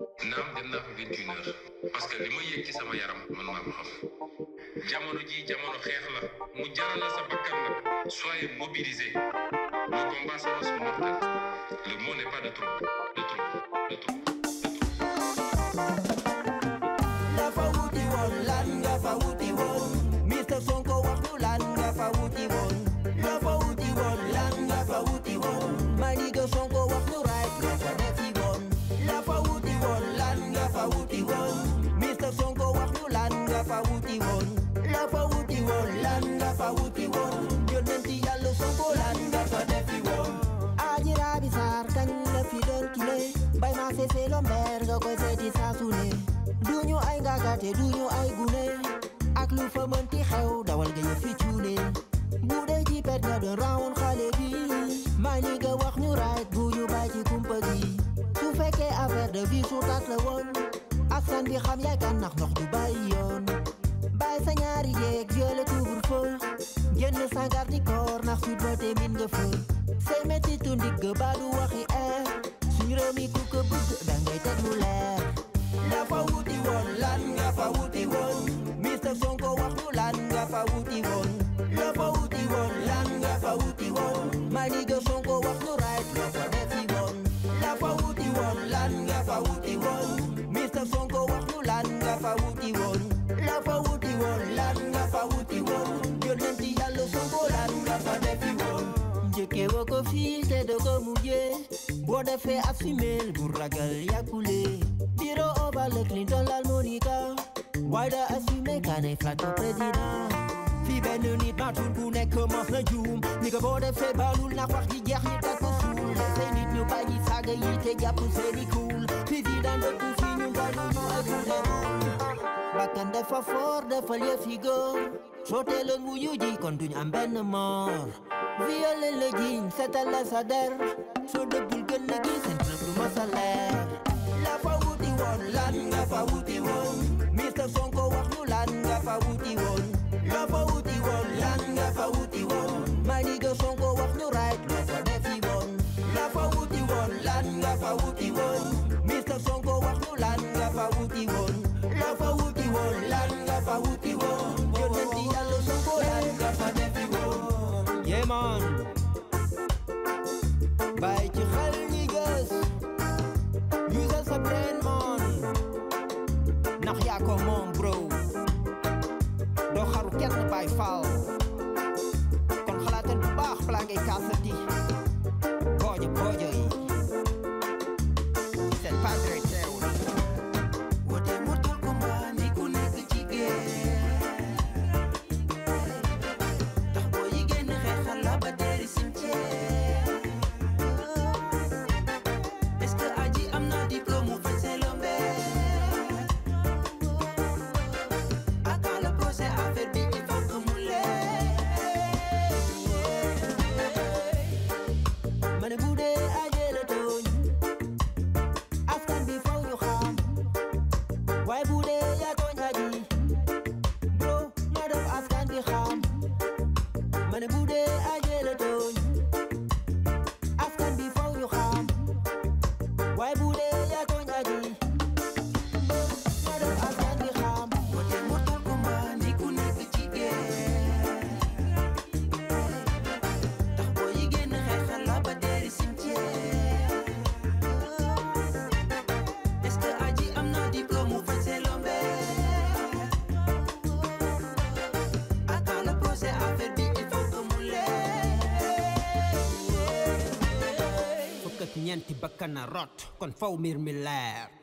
naam dem naa fa vingt une heures parce que li ma yëg ci sama yaram man maa ko xam jamono ji jamono xeex la mu jaral la sa bakkan nag soyez mobilisés le combat s'annonce mortel le mot n'est pas de trop de trop de trop. dafa wuti woon lan nga fa wuti woon Mr Sonko wax ñu lan nga fa wuti woon dafa wuti woon lan nga fa wuti woon my nigga Sonko wax ñu right nga fa defi woon dafa wuti woon lan nga fa wuti woon Mr Sonko wax ñu lan nga fa wuti woon dafa wuti woon lan nga fa wuti woon yonenti yàlla Sonko lan nga fa defi woon Aji Rabi Sarr kañ la fi doon kile bay ma sese lomber nga koy seeti saa su ne duñu ay ngagate duñu ay gune ak lu fa mënti xew dawal nga yëf fi cuune bu dee ci pet nga doon rawoon xale bi maa ni nga wax ñu right bu ñu bàyyi ci kumpa gi su fekkee affaire de vie su tat la woon askan bi xam yaay kan ndax ndox du bàyyi yoon bàyyi sa ñaari jeeg violé couvre-feu génn sa garde corps ndax sud ba te min nga fa say metti tu ndigg ba du waxi air suñu réew mi ku ko bëgg dangay teg lu leer dafa wuti woon lan nga fa wuti woon Mr Sonko wax ñu lan nga fa wuti woon dafa wuti woon lan nga fa wuti woon my nigga Sonko wax ñu right nga fa defi woon dafa wuti woon lan nga fa wuti woon Mr Sonko wax ñu lan nga fa wuti woon dafa wuti woon lan nga fa wuti woon yonenti yàlla Sonko lan nga fa defi woon njëkkee woo ko fii te doo ko mujjee boo defee assumel bu ragal yàqule bureau ovale Clinton lal Monica waaye da assumé kaanay flatte président fii benn nit matul ku nekk mos na juum ni ko boo defee baalul ndax wax ji jeex ñi teg ko suul say nit ñu bàyyi saaga yi te jàpp seeni kuul président dëkku fii ñu balu ñu ak bakkan dafa fort dafa yëf yi góor soo teeloon wuyu ji kon duñ am benn moor violé la jiñ setal la sa der soo dëggul gën a gi seen preuve du masa leer la fa wuti woon lan nga fa wuti woon Mr Sonko wax ñu lan nga fa wuti woon la fa wuti woon lan nga fa wuti woon my nigga Sonko wax ñu right nga fa defi woon la fa wuti woon lan nga fa wuti woon Mr Sonko wax ñu lan nga fa wuti woon la fa wuti woon lan nga fa wuti woon yonenti yàlla Sonko lan nga fa defi woon yeah man bàyyi ci xel ñi gës usal sa brain man ndax yaa ko moom bro doo xaru kenn bay faal kon xalaatal bu baax balaa ngay kaasati boojo boojo yi seen padre teew wote mortal combat ni ku nekk ci guerre tax boo yi génn xeexal la ba teeri cimetière est-ce que aji am na diplôme mu faj say lombe aka le procès affaire bi il faut que mu leer ma ne bu dee ajee la tooñ askan bi faw ñu xam waaye bu dee yaa tooñ aji bro na def askan bi xam ma ne bu dee ajee la tooñ askan bi faw ñu xam waaye bu dee yaa tooñ aji bro na def askan bi xam wote mortal combat ni ku nekk ci guerre tax boo yi génn xeexal la ba teeri cimetière est-ce que aji am na diplôme mu faj say lombe aka le procès affaire bi il faut que mu leer fukk ak ñeenti bakkan a rot kon faw mbir mi leer